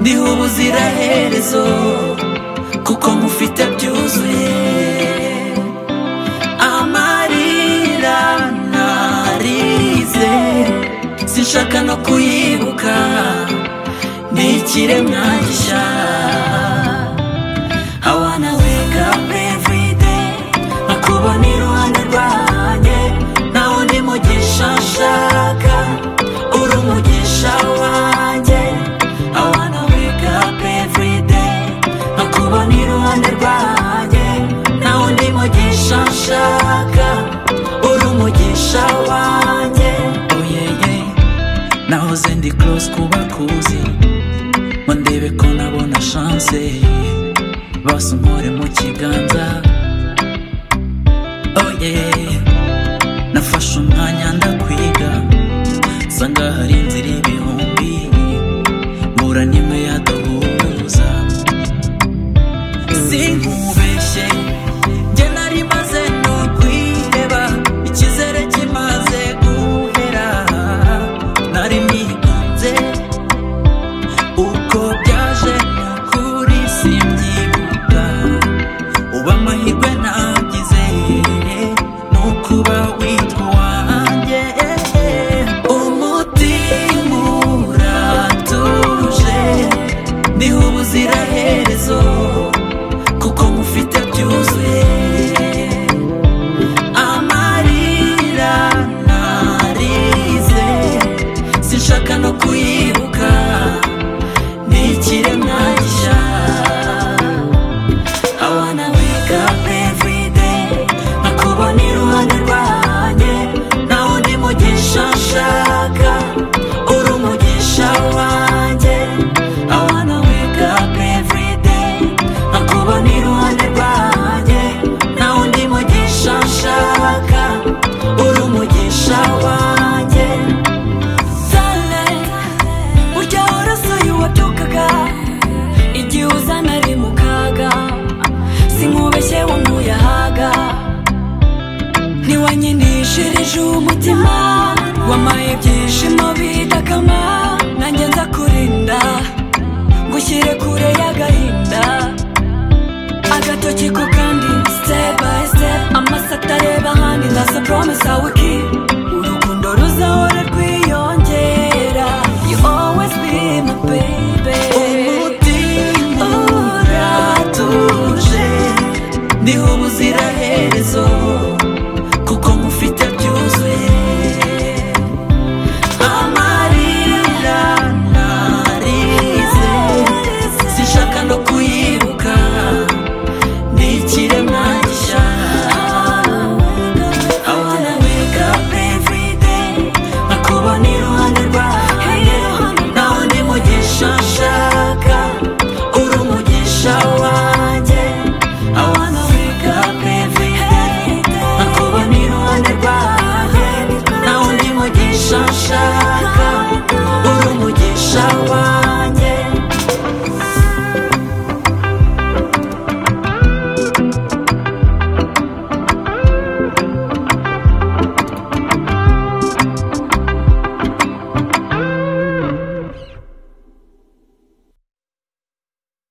ndiho ubuziraherezo kuko mufite byuzuye amarira narize sinshaka no kuyibuka ni ikiremwa gishya I wanna wake up every day nakubona iruhande rwanjye nawe undi mugisha nshaka uri umugisha wanjye I wanna wake up every day nakubona iruhande rwanjye nawe undi mugisha nshaka uri umugisha wanjye oh yeah yeah nahoze ndi close kubakuzi ngo ndebe ko nabona chance bose umpore mu kiganza oh yeah nafashe umwanya ndakwiga nsanga hari inzira ibihumbi mbura n'imwe yaduhuza sinkubeshye njye nari maze no kwiheba icyizere kimaze guhera nari nigunze uko byaje kuri simbyibuka uba amahirwe nagize ni ukuba witwa uwanjye umutima uratuje niho ubuziraherezo kuko mufite byuzuye amarira narize sinshaka no kuyibuka ni ikiremwa gishya I wanna wake up every day nakubona iruhande rwanjye nawe undi mugisha nshaka uri umugisha wanjye I wanna wake up every day nakubona iruhande rwanjye nawe undi mugisha nshaka uri umugisha wanjye Sunlight, burya warasuye uwabyukaga igihe uza nari mu kaga sinkubeshye wankuye ahaga ntiwanyinishirije umutima wamaye ibyishimo bidakama nanjye nza kurinda ngushyire kure y'agahinda agatoki ko kandi step by step amasaka areba ahandi ndaza promise I will